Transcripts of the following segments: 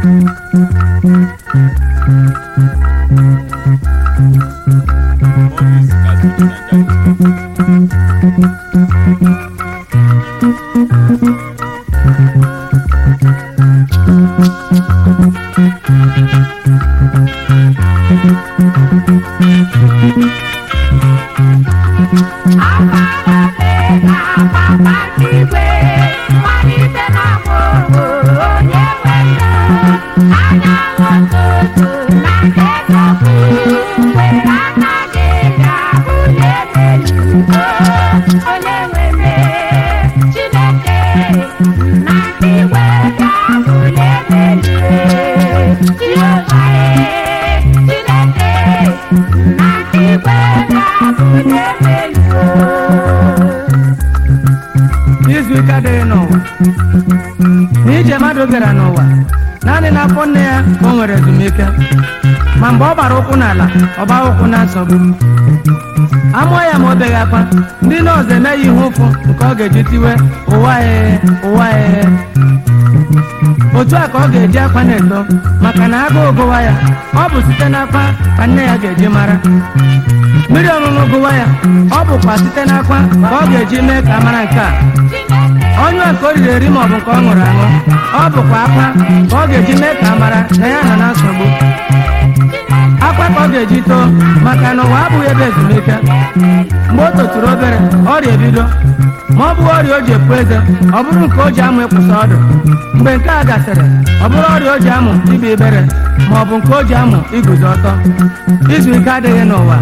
izu ike adịghị n'ụwa n'ije mmadụ bịara n'ụwa naanị n'afọ nne ya ka o nwere ezumike ma mgbe ọ gbara ụkwụ n'ala ọ gbaa ụkwụ na nsogbu amụọ ya ma o beghị akwa ndị nọọsụ eme ya ihe ụfụ nke ọ ga-eji tiwe ụwa ee ụwa ee otu a ka ọ ga-eji akwa na-eto maka na agụụ gụwa ya ọ bụ site n'akwa ka nne ya ga-eji mara mmiri ọṅụṅụ gụwa ya ọ bụkwa site n'akwa ka ọ ga-eji mee ka a mara nke a onye a ka o riri eri maọbụ nke ọ ṅụrụ aṅụ ọ bụkwa akwa ka ọ ga-eji mee ka a mara na ya nọ na nsogbu akwa ka ọ ga-eji too maka na ụwa abụghị ebe ezumike mgbe o toturu obere ọrịa ebido ma ọ bụghị ọrịa o ji epu eze ọ bụrụ nke o ji amụ ịkwụsị ọdụ mgbe nke a gasịrị ọ bụrụ ọrịa o ji amụ ibe ibere ma ọ bụ nke o ji amụ iguzo ọtọ izu ike adịghị n'ụwa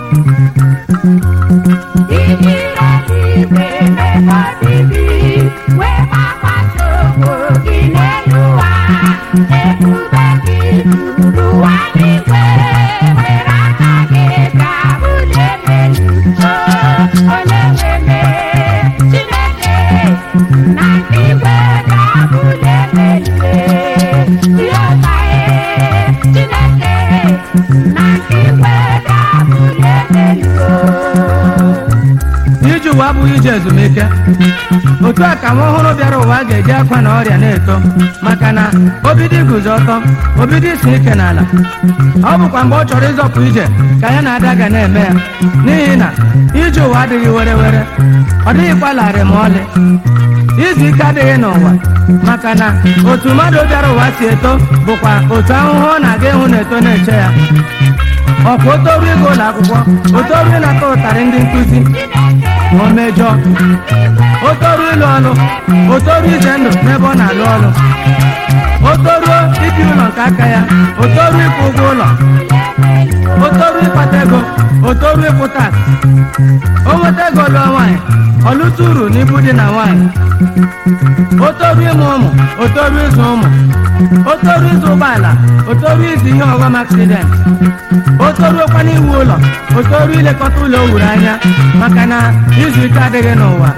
ije ụwa abụghị ije ezumike otu a ka nwa ọhụrụ bịara ụwa ga-eji akwa na ọrịa na-eto maka na obido iguzo ọtọ obido isi ike n'ala ọ bụkwa mgbe ọ chọrọ ịzọpụ ije ka ya na ada ga na-eme ya n'ihi na ije ụwa adịghị were were ọ dịghịkwa larịị ma ọlị izu ike adịghị n'ụwa maka na otu mmadụ bịara ụwa si eto bụkwa otu ahụhụ ọ na-aga ịhụ na-eto na-eche ya ọkwa otoru ịga ụlọ akwụkwọ otoru ịnata ụtarị ndị nkụzi ma o mejọọ otoru ịlụ ọlụ otoru ize ndụ n'ebe ọ na-alụ ọlụ otoruo ibi ụlọ nke aka ya otoru ịkwụ ụgwọ ụlọ otoru ịkpata ego otoru ịkwụ tax o nweta ego lụọ nwaanyị ọlụta uru n'ibu dị na nwaanyị otoru ịmụ ụmụ otoru ịzụ ụmụ otoru ịzụ ụgbọala otoru ịzụ ihe ọghọm aksident otoruokwa n'iwu ụlọ otoru ilekọta ụlọ o wuru anya maka na izu ike adịghị n'ụwa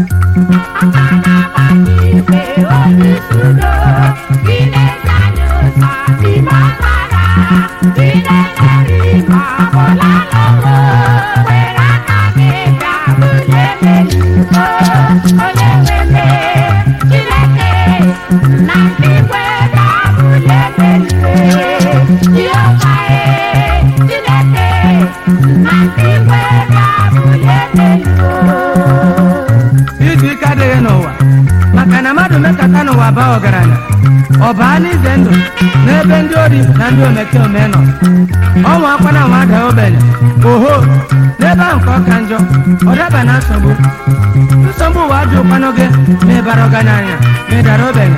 izu ike adịghị n'ụwa maka na mmadụ mekata n'ụwa baa ọgaranya ọ baa n'ize ndụ n'ebe ndị ori na ndị omekome nọ ọnwa akwa na nwa daa ogbenye oho n'ebe ahụ ka ọ ka njọ ọ daba na nsogbu nsogbu ụwa ajụ ụkwanụ gị ma ị bara ọgaranya ma ị dara ogbenye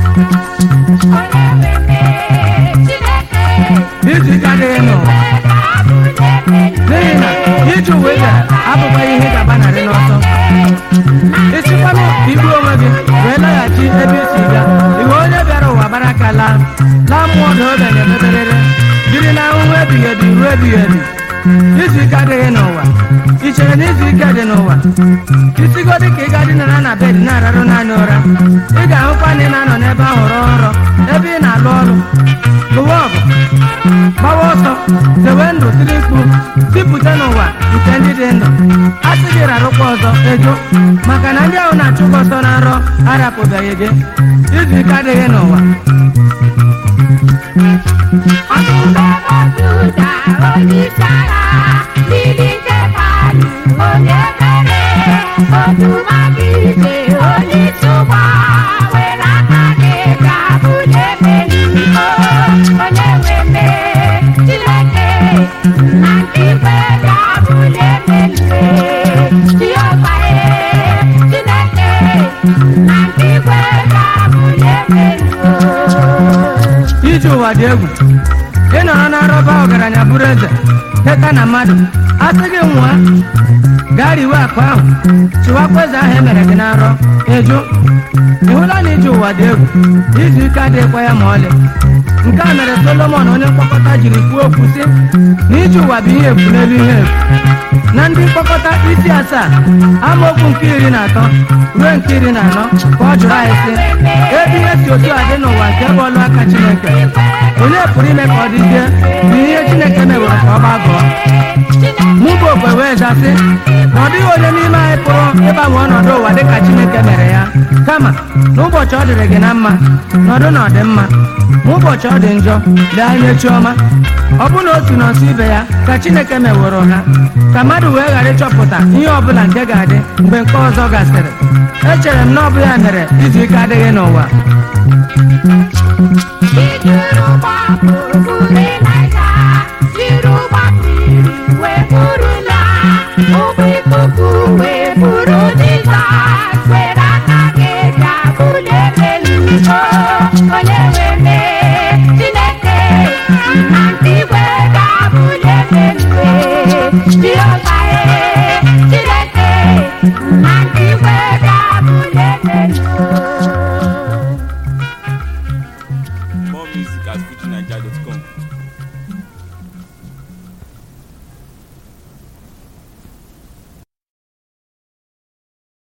izu ike adịghị n'ụwa n'ihi na ije uwe bịara abụkwaghị ihe ị ga-agbanarị n'ọsọ ịchịkwanụ igbu onwe gị wee laghachi ebe isi bịa iwe onye bịara ụwa gbara aka laa laa mmụọ na obe na-emeberere jiri na ahụhụ ebighị ebi ruo ebighị ebi izu ike adịghị n'ụwa ị chere na izu ike dị n'ụwa isigodị ka ị ga dinara na bed na-ararụ naanị ụra ị ga-ahụkwa na ị na-anọ n'ebe ahụ rọọ nrọ ebe ị na-alụ ọrụ lụwa ọgụ gbawa ọsọ zewe ndụ tiri mkpu tipụta n'ụwa nke ndị dị ndụ a sị gị rarụkwa ọzọ ejo maka na ndị ahụ na-achụ gị ọsọ na nrọ arapụbeghị gị izu ike adịghị n'ụwa isi agha mmiri nke palụ onye mere odumagide onye isi ụgbọ were aka gị ga-abụli emeri onye nwe mee chineke na ndị igwe ga-abụli emeri Jehova ee chineke na ndị igwe ga-abụli emeri ije ụwa dị egwu ị nọrọ na nrọba ọgaranya bụrụ eze teta na mmadụ asị gị nwa gaa riwe akụ ahụ chịwakwa eze ahụ emere gị na nrọ ịjụ ị hụla na ije ụwa dị egwu izu ike adịghịkwa ya ma ọlị nke a mere solomon onye mkpọkọta jiri kwuo okwu sị na ije ụwa bụ ihe efu n'elu ihe efu na ndị mkpọkọta isi asaa amaokwu nke iri na atọ ruo nke iri na anọ ka ọ jụrụ anyị sị ebe ihe si otu a dị n'ụwa nke bụ ọlụ aka chineke onye pụrụ ime ka ọ dịzie bụ ihe chineke mewere ka ọ gbagọọ mụ bụ okwe wee zasị na ọ dịghị onye n'ime anyị pụrụ ịgbanwe ọnọdụ ụwa dịka chineke mere ya kama n'ụbọchị ọ dịrị gị na mma nọdụ na ọdịmma ma ụbọchị ọ dị njọ lee anya chiọma ọ bụ na otu nọsụ ibe ya ka chineke meworo ha ka mmadụ wee ghara ịchọpụta ihe ọbụla nke ga-adị mgbe nke ọzọ gasịrị echere m na ọ bụ ya mere izu ike adịghị n'ụwa Ijuru gbapụ buru Ịlaịja, jiri ụgbọ mmiri wee buru ya. Ụgbọ ikuku wee buru Jizọs, were aka gị bịa bulie elu. O, onye nwe mee, Chineke, na ndị igwe ga-abụli elu. Jehova ee, Chineke, na ndị igwe ga-abụli elu. More music at FujiNiger.com.